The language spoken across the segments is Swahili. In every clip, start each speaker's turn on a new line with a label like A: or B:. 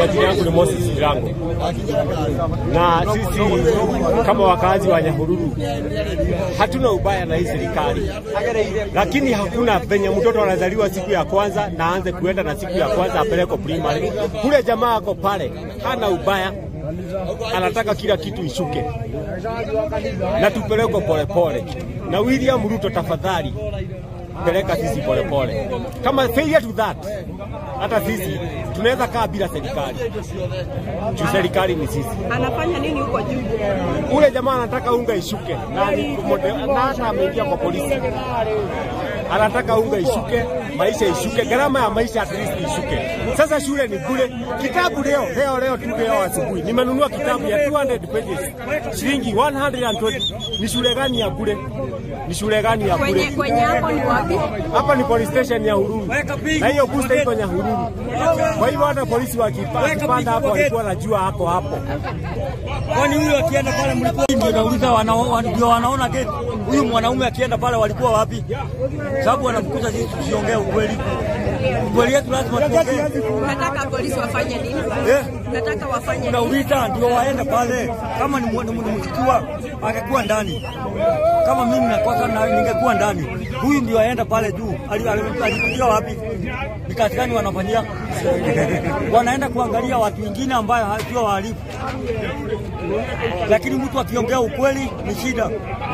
A: Majina yangu ni Moses Jirango, na sisi kama wakazi wa Nyahururu hatuna ubaya na hii serikali, lakini hakuna venye mtoto anazaliwa siku ya kwanza na aanze kuenda na siku ya kwanza apelekwe primary. Kule jamaa ako pale, hana ubaya, anataka kila kitu ishuke na tupelekwe polepole. Na William Ruto, tafadhali peleka sisi polepole. Kama failure to that, hata sisi tunaweza kaa bila serikali juu serikali ni sisi.
B: Anafanya nini huko juu?
A: Ule jamaa anataka unga ishuke na ni mode- na hata ameingia kwa polisi, anataka unga ishuke, maisha ishuke, gharama ya maisha at least ishuke. Sasa shule ni bure. Kitabu leo leo leo tu leo asubuhi nimenunua kitabu ya 200 pages shilingi 120. Ni shule gani ya bure? Ni shule gani ya
B: Kwenye
A: bure?
B: kwenye hapo ni wapi?
A: Hapa ni police station ya Hururu na hiyo booster iko Nyahururu. Kwa hivyo hata polisi wakipa- wakipanda hapo walikuwa wanajua hako hapo.
C: Kwani huyu akienda pale mlikuwa ndio nauliza wana- wa- ndio wanaona gate. Huyu mwanaume akienda pale walikuwa wapi? Sababu wanamkuta sisi tusiongee ukweli. Ukweli yetu lazima tuongee.
B: Nataka polisi wafanye nini?
C: Eh?
B: Nataka wafanye nini?
C: Unauliza ndio waende pale. Kama ni mwa- ni mshukiwa angekuwa ndani. Kama mimi nakosa na ningekuwa ndani. Huyu ndio aenda pale juu. Ali- ali- Alikuja wapi? Ni kazi gani wanafanyia? Wanaenda kuangalia watu wengine ambayo sio wahalifu. Lakini mtu akiongea ukweli ni shida.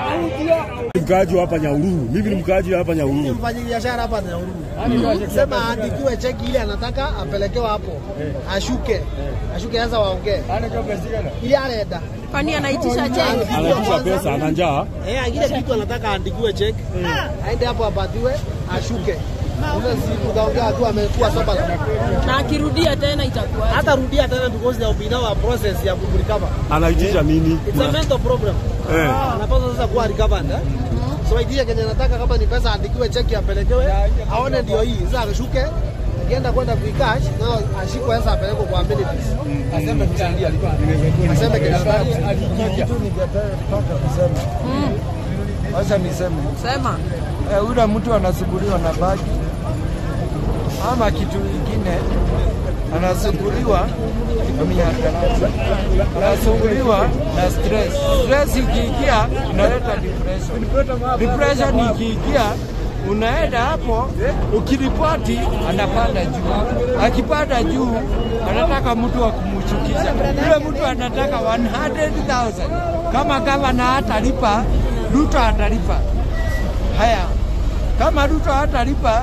D: Mkaaji wa hapa Nyahururu, mimi ni mkaaji wa hapa Nyahururu.
E: mfanya biashara hapa Nyahururu. Sema aandikiwe cheki ile anataka apelekewe hapo, ashuke ashuke, sasa waongee ili anaenda
B: Kwani anaitisha cheki?
D: Anaitisha pesa, ana njaa.
E: eh, ile kitu anataka aandikiwe cheki, aende hapo apatiwe, ashuke. Sasa si tutaongea tu amekuwa soba la
B: Na akirudia tena itakuwa
E: hata rudia tena because there will be now a process ya kumrecover.
D: Anaitisha nini?
E: It's a mental problem.
D: Eh.
E: Anapaswa sasa kuwa recovered eh? So idea kenye nataka kama ni pesa aandikiwe cheki apelekewe, aone ndio hii. Sasa ashuke akienda kwenda kuikash na ashikwe sasa apelekwe kwa amenities. Aseme kusaidia alikuwa. Aseme kenye
F: kitu ningetaka kusema, wacha niseme
B: sema.
F: eh, yule mtu anasumbuliwa na bagi ama kitu kingine, anasumbuliwa na mihadarati, anasumbuliwa na stress. Stress ikiingia inaleta depression. Depression ikiingia unaenda hapo, ukiripoti anapanda juu, akipanda juu anataka mtu wa kumchukiza. Yule mtu anataka 100,000 kama gavana hatalipa, Ruto atalipa. Haya, kama Ruto hatalipa,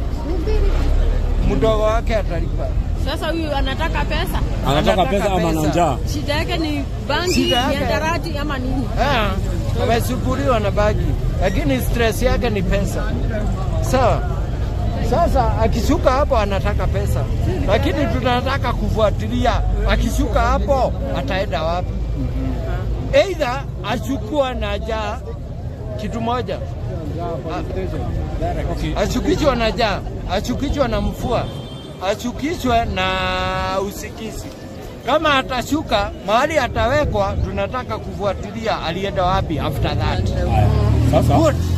F: mdogo wake atalipa.
B: Sasa huyu anataka pesa.
D: Anataka
F: Anataka
D: pesa ama ana
F: pesa.
D: njaa?
B: Shida yake ni bangi,
F: Shida yake-
B: mihadarati ama nini?
F: Ah, amesumbuliwa na bagi, lakini stress yake ni pesa. Sawa. Sasa akishuka hapo anataka pesa, lakini tunataka kufuatilia akishuka hapo ataenda wapi? Aidha achukua na jaa kitu moja, A- achukishwa na jaa, achukishwa na mfua, achukishwe na usikizi. Kama atashuka mahali atawekwa, tunataka kufuatilia alienda wapi after that.
D: Sasa
F: Good.